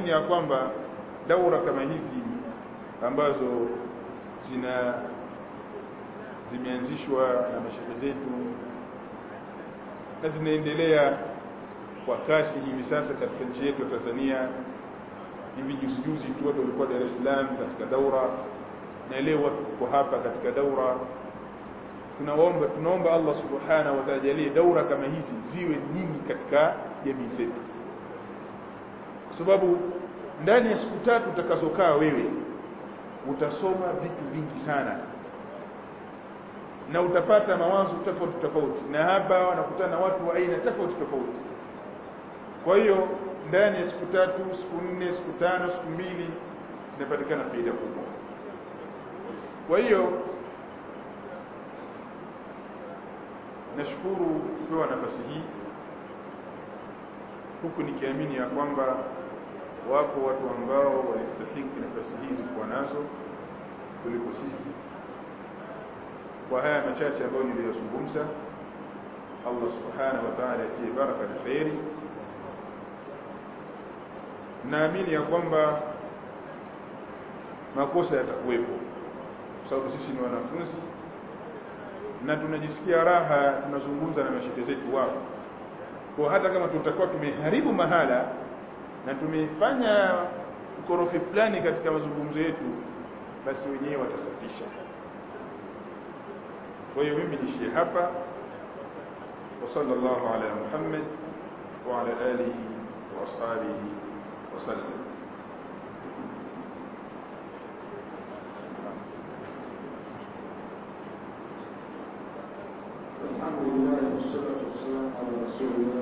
tunaamini ya kwamba daura kama hizi ambazo zina zimeanzishwa na mashehe zetu na zinaendelea kwa kasi hivi sasa katika nchi yetu ya Tanzania. Hivi juzi juzi tu watu walikuwa Dar es Salaam katika daura, na leo watu tuko hapa katika daura. Tunaomba, tunaomba Allah subhanahu wa ta'ala jalie daura kama hizi ziwe nyingi katika jamii zetu, kwa sababu ndani ya siku tatu utakazokaa wewe utasoma vitu vingi sana na utapata mawazo tofauti tofauti, na hapa wanakutana na watu wa aina tofauti tofauti. Kwa hiyo ndani ya siku tatu, siku nne, siku tano, siku mbili zinapatikana faida kubwa. Kwa hiyo nashukuru kupewa nafasi hii, huku nikiamini ya kwamba wapo watu ambao walistahiki nafasi hizi kuwa nazo kuliko sisi. Kwa haya machache ambayo niliyozungumza, Allah subhanahu wa ta'ala atie baraka na kheri. Naamini ya kwamba makosa yatakuwepo, kwa sababu sisi ni wanafunzi na tunajisikia raha tunazungumza na mashehe zetu wao, kwa hata kama tutakuwa tumeharibu mahala na tumefanya ukorofi fulani katika mazungumzo yetu, basi wenyewe watasafisha. Kwa hiyo mimi niishie hapa, wa sallallahu ala Muhammad wa ala alihi wa ashabihi wa sallam. Alhamdulillah wassalatu wassalamu ala rasulillah.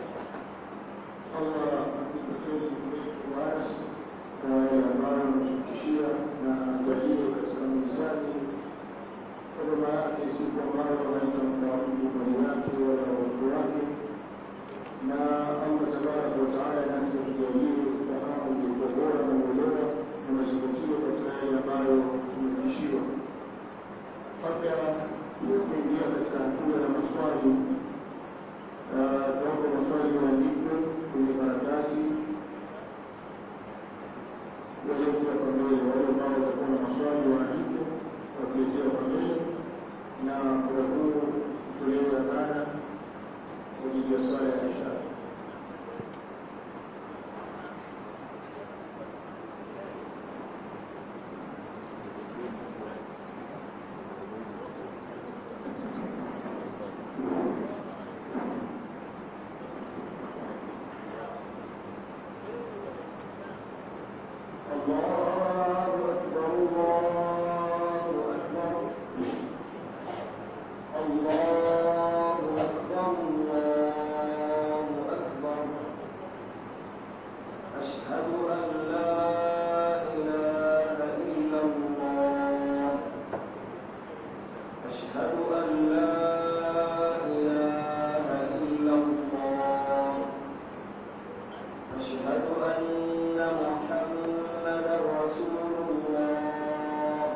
Allah akupe kheri mrefu waasi kwa yale ambayo ametufikishia na ajalie katika mizani huduma yake, siku ambayo haitampa mtu mali yake wala watu wake, na Allah tabaraka wa taala nasi atujalie ufahamu uliokuwa bora na uelewa na mazingatio katika yale ambayo tumefikishiwa. Kabla ya kuingia katika hatua ya maswali tuombe maswali yaandikwe kwenye karatasi yaliyokuwa kwa mbele. Wale ambao watakuwa na maswali waandike wakiletea kwa mbele, na muda huu utolewe adhana kwa ajili ya swala ya isha. الله أكبر الله أكبر الله أكبر الله أكبر أشهد أن لا إله إلا الله أشهد أن لا إله إلا الله أشهد أن محمدا رسول الله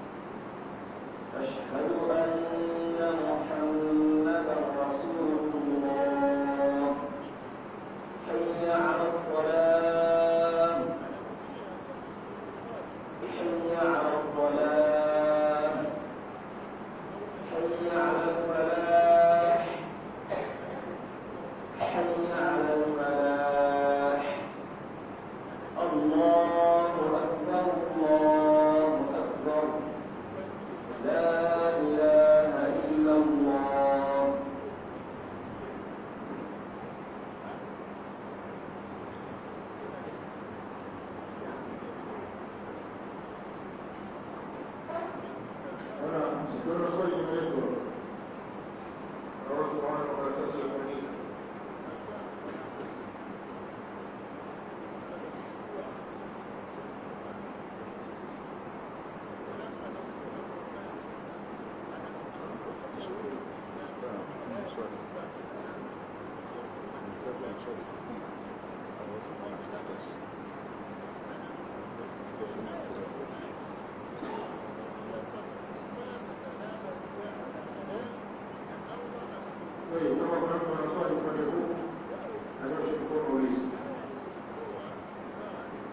أشهد أن محمدا رسول الله حي على الصلاة حي على الصلاة حي على الفلاح حي على الفلاح الله أكبر الله أكبر لا إله إلا الله Ona, sikiona swali limeletwa na watu wana makaratasi ya kuandika. Kwa hiyo kama kuna mtu ana swali upande huu, anyoshe mkono ulize.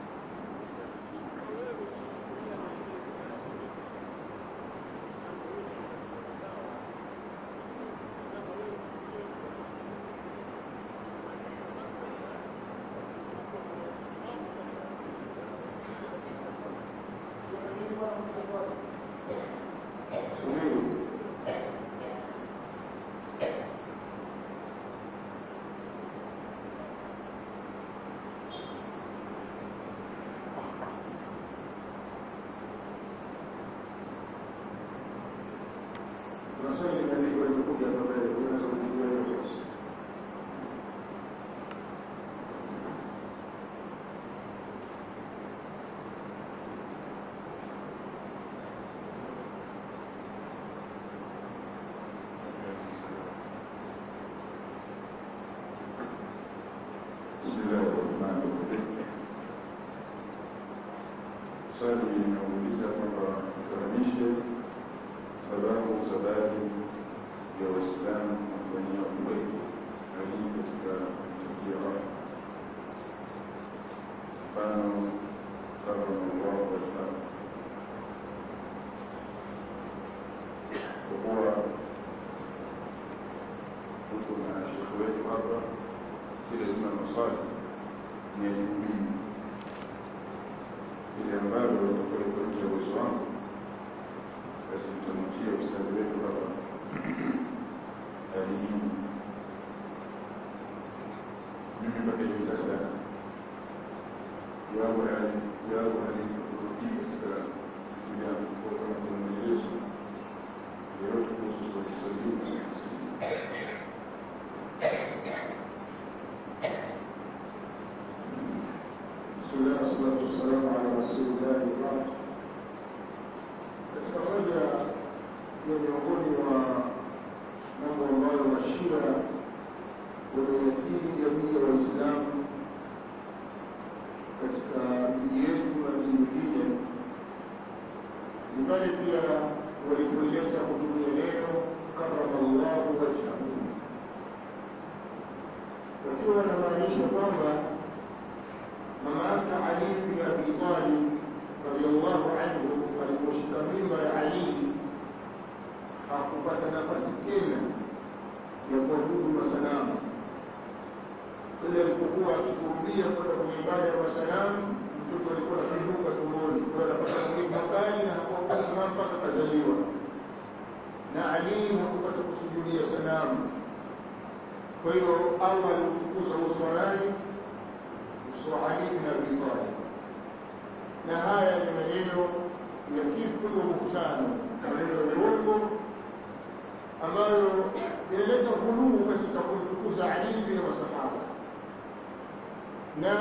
swali linauliza kwamba tufahamishe sababu za baadhi ya Waislamu kufanyia uwepo alii katika tukio hapa, mfano karamallahu wajhahu, kwa kuwa tuko na shekhe wetu hapa, si lazima maswali ni elimu mimi ile ambalo litakuwa liko nje ya uwezo wangu, basi nitamwachia ustadhi wetu hapa alijibu. Mimi mpaka hivi sasa jawabu jawabu halikurudia katika vitu vyangu, kwa kama kuna maelezo yoyote kuhusu swali swali hili بسم الله والصلاة والسلام على رسول الله وبعد katika moja ya miongoni mwa mambo ambayo mashia wameiathiri jamii ya Waislamu katika miji yetu na miji mingine ni pale pia walipoleta kutumia neno karamallahu wajhahu, wakiwa wanamaanisha kwamba mama yake Ali bin Abi Talib radhiallahu anhu aliposhika mimba ya Ali hakupata nafasi tena ya kuabudu masanamu. Ile alipokuwa akikurubia kwenda kwenye ibada ya masanamu, mtoto alikuwa anapinduka tumboni, kwa anapata maumivu makali na hakuwa sanamu mpaka kazaliwa. Na Ali hakupata kusujudia sanamu. Kwa hiyo Allah aliutukuza uso wa nani? Uso wa Ali bin Abi Talib. Na haya ni maneno ya kifo wa buhtano, maneno ya uongo ambayo inaleta ghuluu katika kumtukuza Ali bin masahaba. Na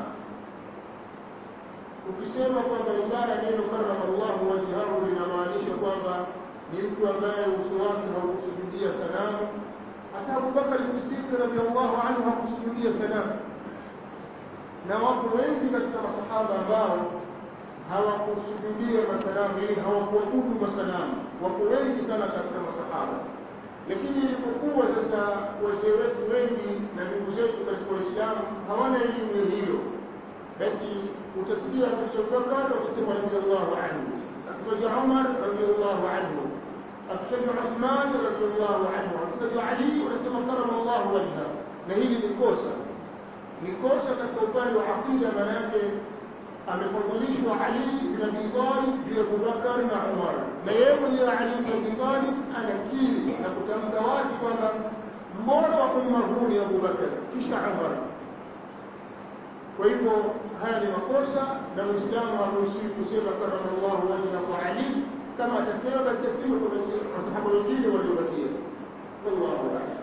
ukisema kwamba ibara neno karama Allahu wajhahu linamaanisha kwamba ni mtu ambaye uso wake haukusujudia sanamu. Hata Abubakar Siddiq radhiallahu anhu hakusujudia sanamu, na wapo wengi katika masahaba ambao hawakusujudia masanamu, yani hawakuabudu masanamu. Wapo wengi sana katika masahaba, lakini ilipokuwa sasa wazee wetu wengi na ndugu zetu katika Waislamu hawana elimu hiyo, basi utasikia akitaja Abubakar wakisema radhiallahu anhu, akitaja Umar radhiallahu anhu, akitaja Uthman radhiallahu anhu, akitaja Ali wanasema karama Allahu wajha, na hili ni kosa, ni kosa katika upande wa aqida, maana yake amefadhilishwa Ali bin Abi Talib juu ya Abubakar na Umar, na yeye mwenyewe Ali bin Abi Talib anakiri na kutamka wazi kwamba mbora wa umma huu ni Abubakar kisha Umar. Kwa hivyo haya ni makosa, na Muislamu haruhusiwi kusema karama Allahu wajhahu Ali. Kama atasema basi aseme kwa masahaba wengine waliobakia. Wallahu a'lam.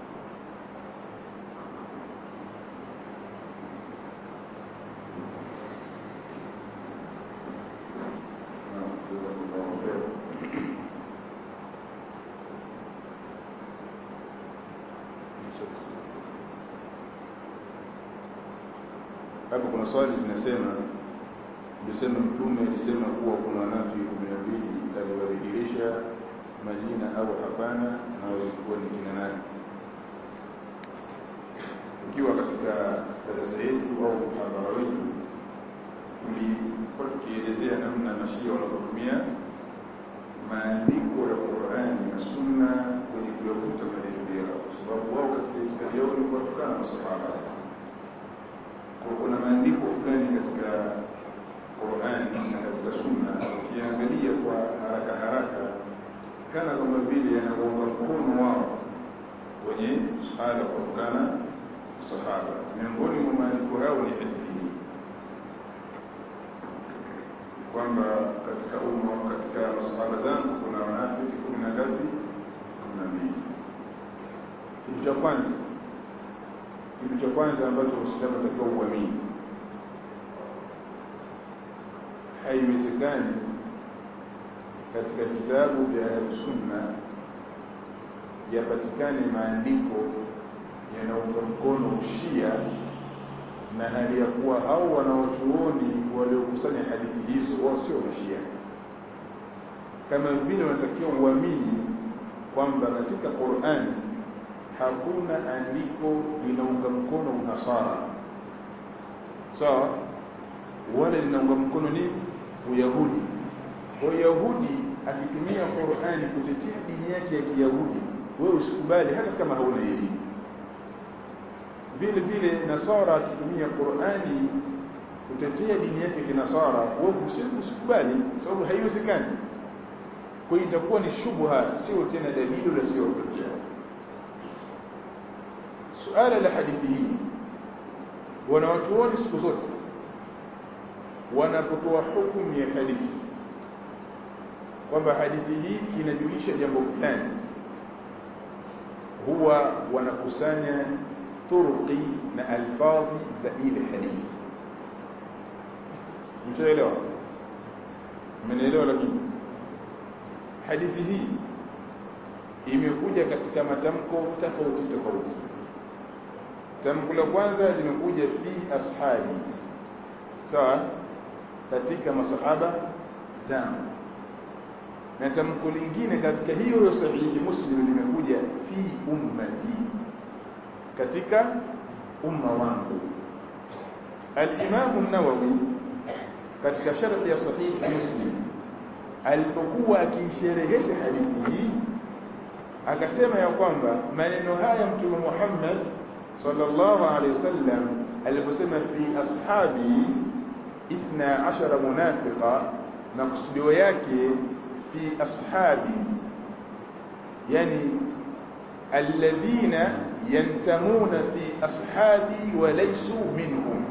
Hapo kuna swali linasema, lisema Mtume alisema kuwa kuna wanafiki kumi na mbili aliwadhihirisha majina au hapana, na walikuwa ni kina nani? Ukiwa katika darasa yetu au mhadhara wetu tulikuwa tukielezea namna mashia wanavyotumia maandiko ya Qur'ani na Sunna kwenye kuyavuta madhehebu yao, kwa sababu wao katika itikadi yao ni kuwatukana masahaba kwa kuna maandiko fulani katika Qur'an na katika Sunna, ukiangalia kwa haraka haraka, kana kama vile yanaunga mkono wao kwenye suala kutokana sahaba. Miongoni mwa maandiko yao ni hadithi hii kwamba katika umma, katika masahaba zangu kuna wanafiki kumi na ngapi? kumi na mbili. Kitu cha kwanza kitu cha kwanza ambacho Uislamu unatakiwa uamini, haiwezekani katika vitabu vya Ahlusunna yapatikane maandiko yanaunga mkono ushia na hali ya kuwa hao wanaochuoni waliokusanya hadithi hizo wao sio mashia kama vile wanatakiwa uamini kwamba katika Qur'an hakuna andiko linaunga mkono unasara sawa so, wala linaunga mkono nini uyahudi kwa yahudi akitumia Qur'ani kutetea dini yake ya Kiyahudi wewe usikubali hata kama hauna elimu vile vile nasara akitumia Qur'ani kutetea dini yake kinasara wewe usikubali sababu haiwezekani kwa hiyo itakuwa ni shubha sio tena dalili la sio hujja suala la hadithi hii wanawachuoni siku zote wanapotoa hukumu ya hadithi kwamba hadithi hii inajulisha jambo fulani huwa wanakusanya turuqi na alfadhi za ile hadithi mtaelewa mmenielewa lakini hadithi hii imekuja katika matamko tofauti tofauti tamko la kwanza limekuja fi ashabi sawa katika masahaba zangu na tamko lingine katika hiyo sahihi muslim limekuja fi ummati katika umma wangu al-Imam an-Nawawi katika sharh ya sahih muslim alipokuwa akisherehesha hadithi hii akasema ya kwamba maneno haya mtume Muhammad sallallahu alaihi wasallam aliposema fi ashabi 12 munafiqa maksudio yake fi ashabi yani alladhina yantamuna fi ashabi wa laysu minhum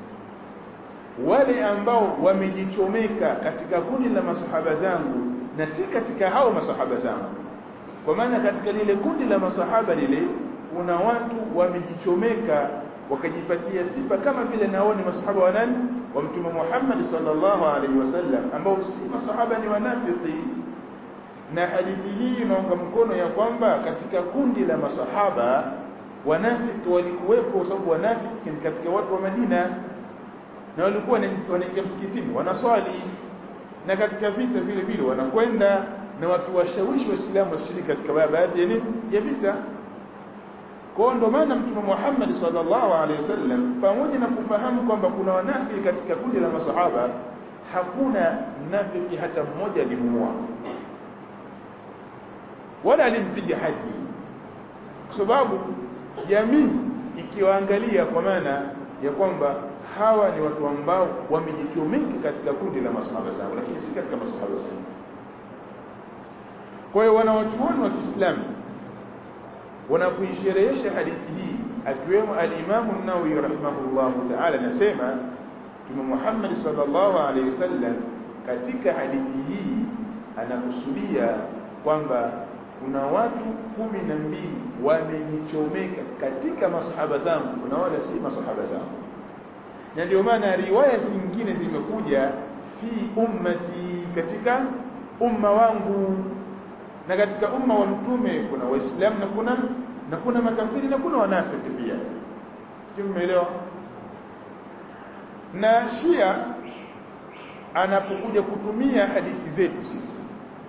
wale ambao wamejichomeka katika kundi la masahaba zangu na si katika hao masahaba zangu kwa maana katika lile kundi la masahaba lile kuna watu wamejichomeka wakajipatia sifa kama vile nao ni masahaba wa nani wa mtume Muhammad sallallahu alaihi wasallam ambao si masahaba ni wanafiki na hadithi hii inaunga mkono ya kwamba katika kundi la masahaba wanafiki walikuwepo sababu wanafiki ni katika watu wa Madina na walikuwa wanaingia msikitini wanaswali na katika vita vile vile wanakwenda na wakiwashawishi waislamu washiriki katika baadhi ya ya vita kwa ndo maana mtume Muhammad sallallahu alaihi wasallam pamoja na kufahamu kwamba kuna wanafiki katika kundi la masahaba hakuna mnafiki hata mmoja alimuua wala alimpiga haji kwa sababu jamii ikiwaangalia kwa maana ya kwamba hawa ni watu ambao wamejichomeka katika kundi la masahaba zao lakini si katika masahaba zao kwa hiyo wanawachuoni wa Kiislamu wanapoisherehesha hadithi hii akiwemo al-Imam an-Nawawi rahimahullahu ta'ala anasema Mtume Muhammad sallallahu alaihi wasallam katika hadithi hii anakusudia kwamba kuna watu kumi na mbili wamejichomeka katika masahaba zangu na wala si masahaba zangu na ndio maana riwaya zingine zimekuja fi ummati katika umma wangu na katika umma wa mtume kuna waislamu na kuna na kuna makafiri na kuna wanafiki pia sio mmeelewa na shia anapokuja kutumia hadithi zetu sisi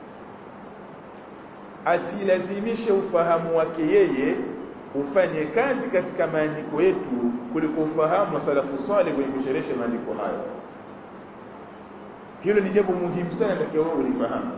asilazimishe ufahamu wake yeye ufanye kazi katika maandiko yetu kuliko ufahamu wa salafu salih kwenye kusherehesha maandiko hayo hilo ni jambo muhimu sana takiwa wewe ulifahamu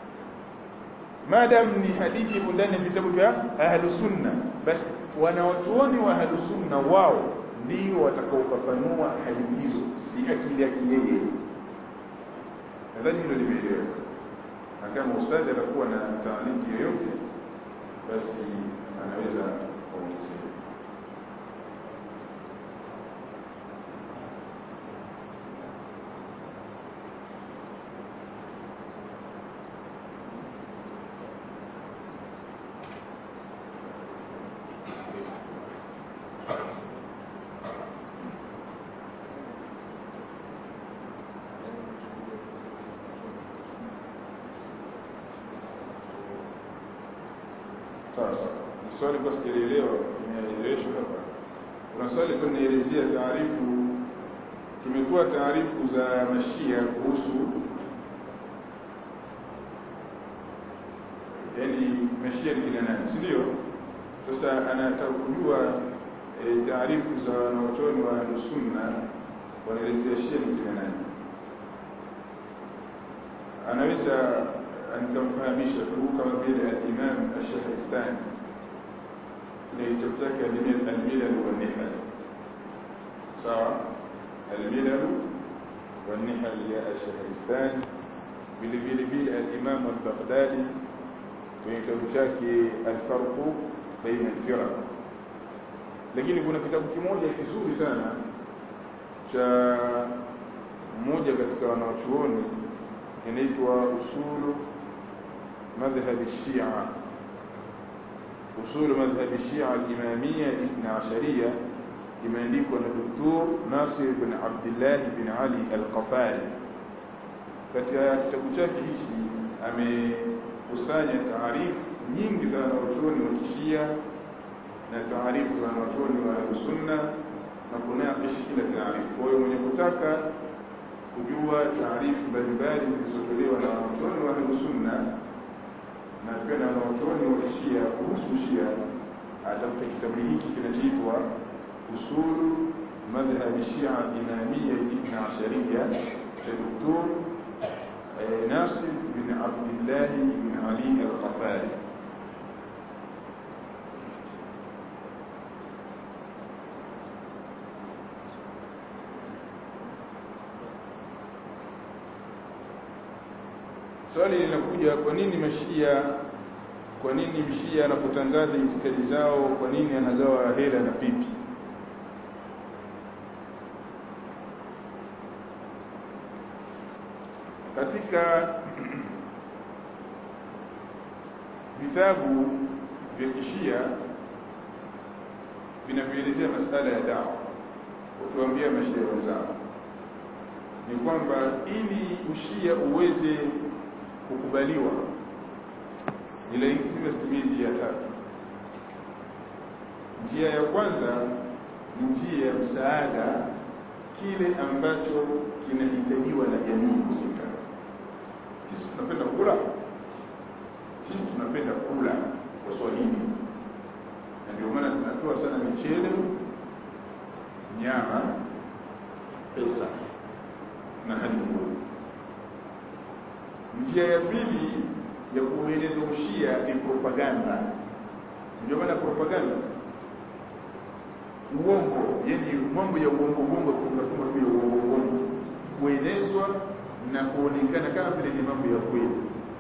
madam ni hadithi ipo ndani ya vitabu vya ahlu sunna basi wanawachuoni wa ahlu sunna wao ndio watakaofafanua hadithi hizo si akili yake yeye nadhani hilo limeeleweka na kama ustadhi atakuwa na taaliki yoyote basi anaweza kuongezea sasa swali kwa sijaelewa imeeleweshwa hapa kuna swali kwa nielezea taarifu tumetoa taarifu za mashia kuhusu yani mashia ni kina nani si ndio sasa anataka kujua e, taarifu za wanaochoni wa sunna wanaelezea shia ni kina nani anaweza nikamfahamisha tu kama vile al-Imam Ash-Shahristani kile kitabu chake al-Milal wa Nihal sawa al-Milal wa Nihal ya Ash-Shahristani vile vile vile al-Imam al-Baghdadi kwenye kitabu chake al-Farq baina al-Firaq lakini kuna kitabu kimoja kizuri sana cha mmoja katika wanaochuoni inaitwa usulu مذهب الشيعة أصول مذهب الشيعة الإمامية الاثنى عشرية imeandikwa na Dr. Nasir bin Abdullah bin Ali Al-Qafari. Katika kitabu chake hichi amekusanya taarifu nyingi za wanachuoni wa Kishia na taarifu za wanachuoni wa Sunna na kunakishi kila taarifu. Kwa hiyo mwenye kutaka kujua taarifu mbalimbali zilizotolewa na wanachuoni wa Sunna na pia na wanachuoni wa Shia kuhusu Shia atafuta kitabu hiki kinachoitwa usulu madhhabi Shia Imamia Ibn Ashariya cha Dr. Nasir bin Abdullah bin Ali Al-Qafari swali linakuja kwa nini mashia kwa nini mshia anapotangaza itikadi zao kwa nini anagawa hela na pipi katika vitabu vya kishia vinavyoelezea masala ya dawa ukiwaambia mashia wenzao ni kwamba ili ushia uweze kukubaliwa ni lazima zitumie njia tatu. Njia ya kwanza ni njia ya msaada, kile ambacho kinahitajiwa na jamii husika. Sisi tunapenda kula, sisi tunapenda kula kwa Swahili, na ndio maana tunatoa sana michele, nyama, pesa na hadi nguo. Njia ya pili ya kueleza ushia ni propaganda. Ndio maana propaganda, uongo, yani mambo ya uongo uongo, kutunga tu ya uongo uongo, kuenezwa na kuonekana kama vile ni mambo ya kweli.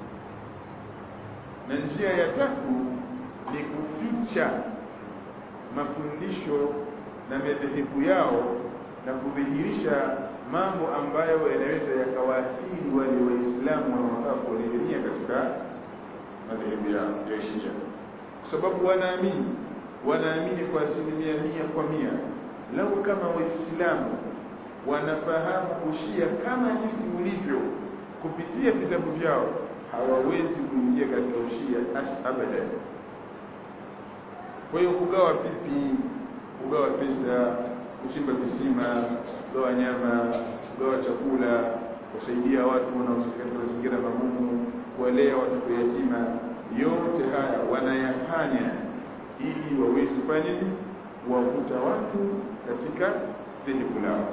Na njia ya tatu ni kuficha mafundisho na madhehebu yao na kudhihirisha mambo ambayo yanaweza yakawaathiri wale waislamu wanaotaka kuelekea katika madhehebu yao ya Shia, kwa sababu wanaamini wanaamini kwa asilimia mia kwa mia, lau kama waislamu wanafahamu ushia kama jinsi ulivyo kupitia vitabu vyao, hawawezi kuingia katika ushia abadan. Kwa hiyo kugawa pipi, kugawa pesa, kuchimba visima kugawa nyama, kugawa chakula, kusaidia watu wanaoishi katika mazingira magumu, kuwalea watoto yatima, yote haya wanayafanya ili waweze kufanya nini? Kuwavuta watu katika dhehebu lao.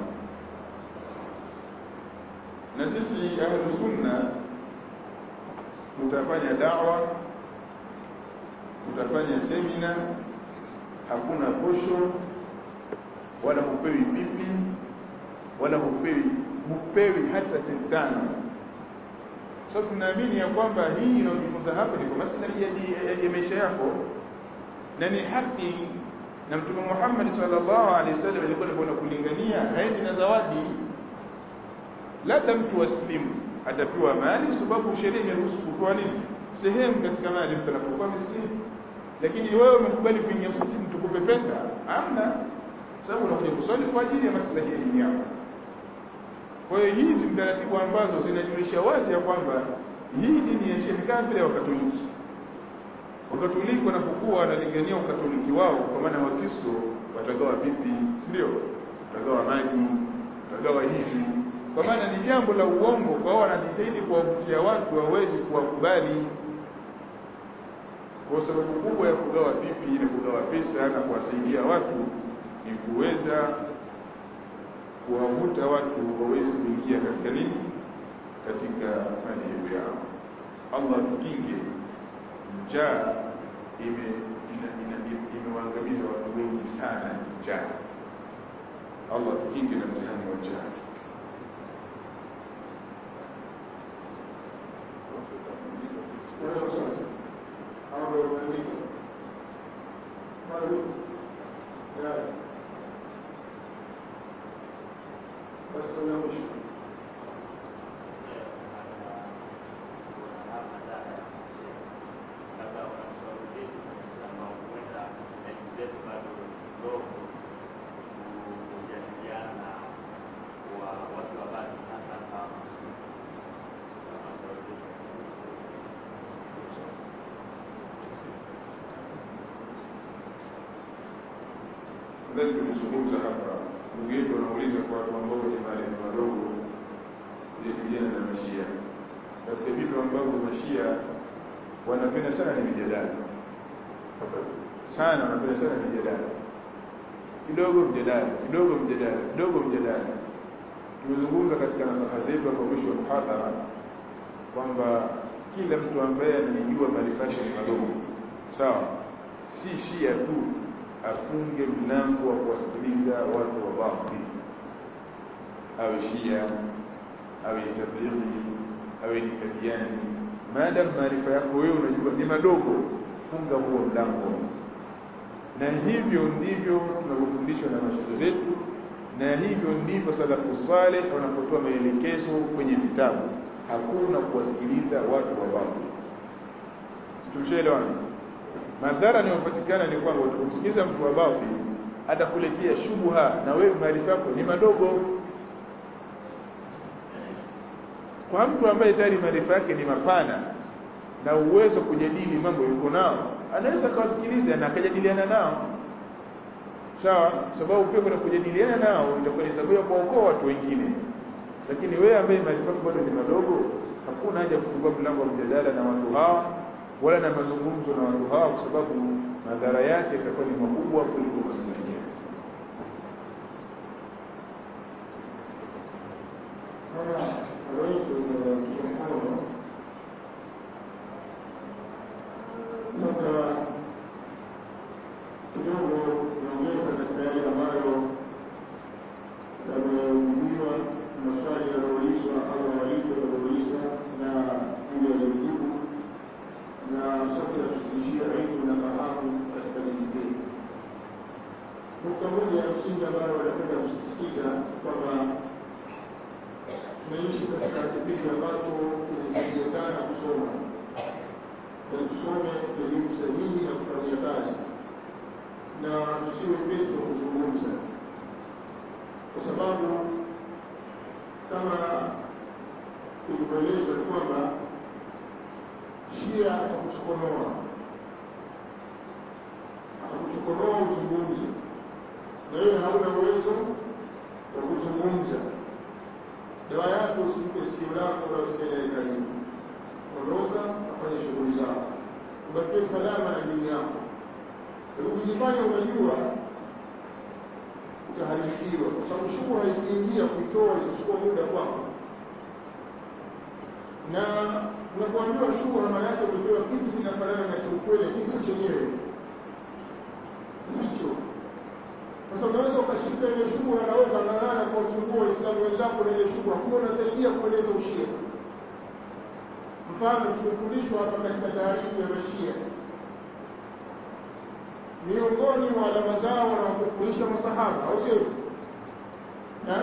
Na sisi ahlu sunna tutafanya dawa, tutafanya semina, hakuna posho wala hupewi pipi wala hupewi hupewi hata senti tano. So tunaamini ya kwamba hii inayojifunza hapa ni kwa maslahi ya maisha yako na ni haki, na Mtume Muhammad sallallahu alaihi wasallam alikuwa anakwenda kulingania, haendi na zawadi. Labda mtu aslimu atapewa mali, kwa sababu sheria imeruhusu kutoa nini, sehemu katika mali mtu anapokuwa miskini. Lakini wewe umekubali kuingia msikitini tukupe pesa? Hamna, sababu unakuja kuswali kwa ajili ya maslahi ya dini yako. Kwa hiyo hizi ni taratibu ambazo zinajulisha wazi ya kwamba hii dini ya Shia ni kama vile Wakatoliki. Wakatoliki wanapokuwa wanalingania ukatoliki wao, kwa maana Wakristo watagawa pipi, ndio watagawa maji, kugawa hivi kwa maana ni jambo la uongo kwa wanajitahidi kuwavutia watu wawezi kuwakubali kwa sababu kubwa ya kugawa pipi na kugawa pesa na kuwasaidia watu ni kuweza kuwavuta watu waweze kuingia katika nini katika madhehebu yao Allah tukinge njaa ime imewaangamiza watu wengi sana njaa Allah tukinge na mtihani wa njaa lazima tulizungumza hapa ndugu yetu wanauliza kwa watu ambao ni maarifa madogo kujadiliana na mashia katika vitu ambavyo mashia wanapenda sana ni mijadala sana wanapenda sana mijadala kidogo mjadala kidogo mjadala kidogo mjadala tumezungumza katika nasaha zetu hapo mwisho wa muhadhara kwamba kila mtu ambaye anajijua maarifa yake ni madogo sawa si shia tu afunge mlango wa kuwasikiliza watu wa batil awe shia awe tablighi awe ni kadiani maadamu maarifa yako wewe unajua ni madogo funga huo mlango na hivyo ndivyo tunavyofundishwa na mashehe zetu na hivyo ndivyo salafu saleh wanapotoa maelekezo kwenye vitabu hakuna kuwasikiliza watu wa batil tumshaelewana madhara yanayopatikana ni kwamba utakaposikiliza mtu wa batil atakuletea shubha na wewe maarifa yako ni madogo kwa mtu ambaye tayari maarifa yake ni mapana na uwezo kujadili mambo yuko nao anaweza akawasikiliza na akajadiliana nao sawa sababu pia kuna kujadiliana nao itakuwa ni sababu ya kuwaokoa watu wengine lakini wewe ambaye maarifa yako bado ni madogo hakuna haja kufungua mlango wa mjadala na watu hawa wala na mazungumzo na watu hawa kwa sababu madhara yake yatakuwa ni makubwa kuliko maslahi yake labda kidogo niongeza katika yale ambayo yamejibiwa maswali yaliyoulizwa au walimu waliouliza na ile yaliyojibu na sote yatusikilishia elimu na fahamu katika dini yetu. Nukta moja ya msingi ambayo wanapenda kusisitiza kwamba tunaishi katika kipindi ambacho kinahitajia sana kusoma na tusome elimu sahihi na kufanyia kazi na tusiwe pesi wa kuzungumza kwa sababu kama ilivyoelezwa ni kwamba shia atakuchokonoa atakuchokonoa uzungumze na wewe hauna uwezo wa kuzungumza dawa yako usimpe sikio lako na usikelele karibu ondoka afanye shughuli zako ubakie salama na dini yako ukijifanya unajua utaharibikiwa kwa sababu shughuli haikiingia kuitoa itachukua muda kwako na unapoambiwa shughuli maana yake umepewa kitu kinafanana na chaukweli kisi chenyewe sicho sasa unaweza ukashika ile shughuli na wewe ukang'ang'ana kwa usumbua waislamu wenzako na ile shughuli kuwa unasaidia kueleza ushia mfano tumefundishwa hapa katika taarifu ya mashia miongoni mwa alama zao wanawakufurisha masahaba au sio na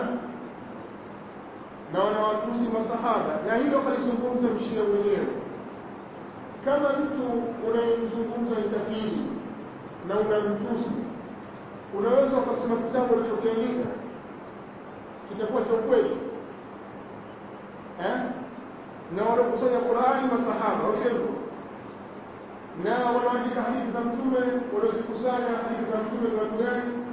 na wanawatusi masahaba na hilo kalizungumza mshia mwenyewe kama mtu unayemzungumza ni kafiri na unamtusi unaweza ukasema kitabu alichokiandika kitakuwa cha ukweli eh? na wanakusanya Qur'ani masahaba au sivyo na wanaandika hadithi za mtume waliozikusanya hadithi za mtume ni watu gani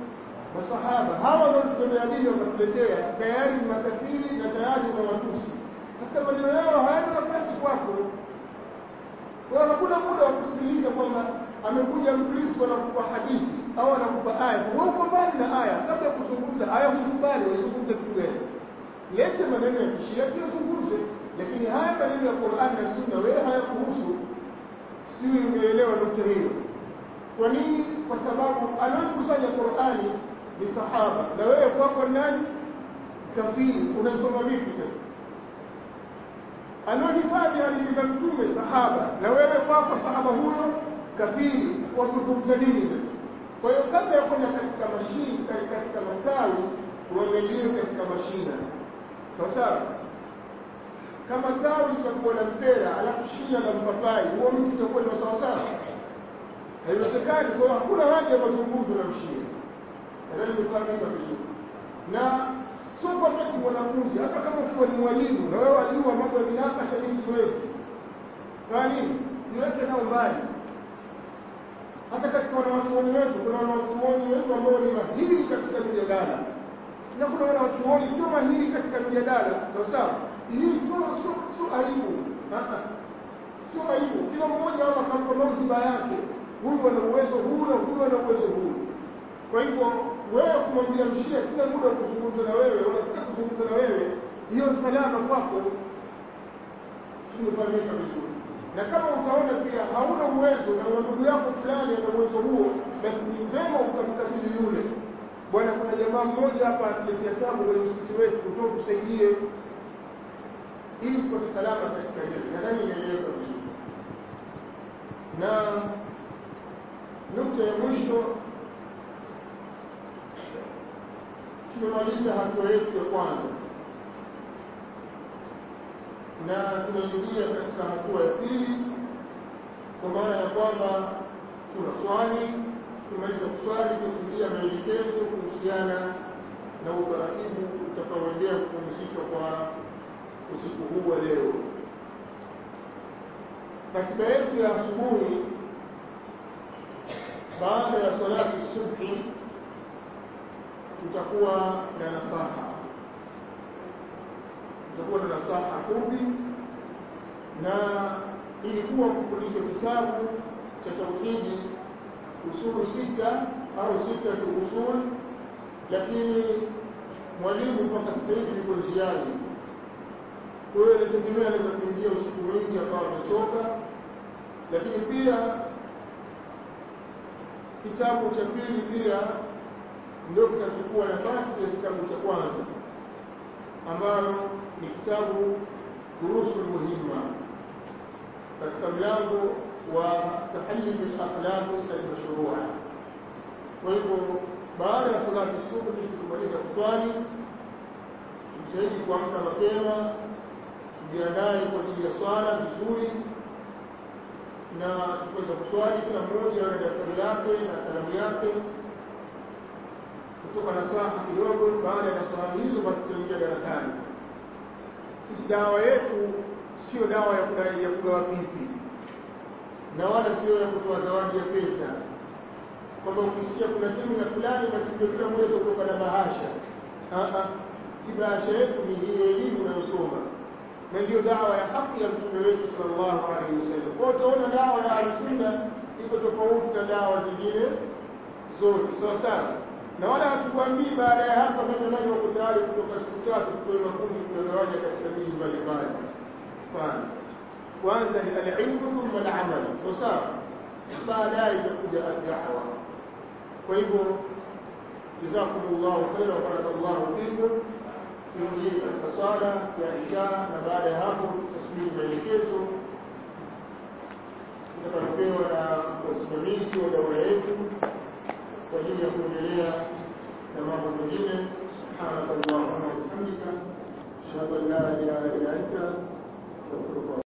masahaba hawa wanaotutolea dini wakatuletea tayari ni makafiri na tayari ni matusi sasa maneno yao hayana nafasi kwako kwa hakuna muda wa kusikiliza kwamba amekuja mkristo anakupa hadithi au anakupa aya wewe uko mbali na aya kabla ya kuzungumza aya hukubali waizungumze kitu gani lete maneno ya kishia tuyazungumze lakini haya maneno ya Qur'an na Sunna wewe hayakuhusu sijui umeelewa nukta hiyo kwa nini kwa sababu anayekusanya Qur'ani ni sahaba na wewe kwako nani kafiri unasoma vipi sasa anaohifadhi hadithi za mtume sahaba na wewe kwako sahaba huyo kafiri wazungumza nini sasa kwa hiyo kabla ya kwenda katika mashini katika matawi uangalie katika mashina sawa sawa kama tawi litakuwa na mpera alafu shina la mpapai huo mtu utakuwa ni sawa sawa haiwezekani kwa hiyo hakuna haja ya mazungumzo na mshia nadhani nimefahamika vizuri na sio kwamba eti mwanafunzi hata kama ukiwa ni mwalimu na wewe wajua mambo ya minakasha mimi siwezi kwa nini niweke nao mbali hata katika wanawachuoni wetu kuna wanawachuoni wetu ambao ni mahiri katika mijadala na kuna wanawachuoni sio mahiri katika mijadala sawa sawa hii sio sio sio aibu sio aibu kila mmoja hapa akampa mauziba yake huyu ana uwezo huu na huyu ana uwezo huu kwa hivyo wewe kumwambia mshia sina muda wa kuzungumza na wewe wala sina kuzungumza na wewe hiyo salama kwako tumefahamika vizuri na kama utaona pia hauna uwezo na ndugu yako fulani ana uwezo huo basi ni vema ukamkabidhi yule bwana kuna jamaa mmoja hapa atuletea tabu kwenye msikiti wetu kutoa tusaidie ili tupate salama katika hili nadhani inaeleweka vizuri na nukta ya mwisho tumemaliza hatua yetu ya kwanza na tunaingia katika hatua ya pili kwa maana ya kwamba tuna swali tumaliza kuswali tusikia maelekezo kuhusiana na utaratibu utakaoendea kupumzika kwa usiku huu wa leo katika yetu ya asubuhi baada ya salati subhi tutakuwa na nasaha tutakuwa na nasaha fupi na ilikuwa kufundisha kitabu cha tauhidi usulu sita au sita tu usul lakini mwalimu mpaka sasa hivi yuko njiani kwa hiyo inategemea anaweza kuingia usiku mwingi akawa amechoka lakini pia kitabu cha pili pia ndio kitachukua nafasi ya kitabu cha kwanza ambayo ni kitabu durusul muhimma katika mlango wa tahalli bil akhlaq al-mashrua kwa hivyo baada ya salati subuhi tukimaliza kuswali tujitahidi kuamka mapema tujiandae kwa ajili ya swala vizuri na tukiweza kuswali kila mmoja na daftari lake na kalamu yake kutoka na saha kidogo baada ya saha hizo basi tutaingia darasani sisi dawa yetu sio dawa ya kudai ya kugawa pipi na wala sio ya kutoa zawadi ya pesa kwamba ukisikia kuna semina fulani basi ndio kila mmoja kutoka na bahasha si bahasha yetu ni hii elimu unayosoma na ndiyo dawa ya haki ya mtume wetu sallallahu alaihi wasallam kwa utaona dawa ya ahlusunna iko tofauti na dawa zingine zote sawa sawa na wala hatukwambii baada ya hapa kama nani wako tayari kutoka siku tatu tutoe makundi kugawanya katika miji mbalimbali hapana kwanza ni alilmu thumma alamal sawa sawa baadaye itakuja addawa kwa hivyo jazakumullahu khaira wa barakallahu fikum tuingie katika swala ya isha na baada ya hapo tutasubiri maelekezo tutakayopewa na wasimamizi wa daura yetu kwa ajili ya kuendelea na mambo mengine subhanaka allahumma wa bihamdika ashhadu an la ilaha illa anta astaghfiruka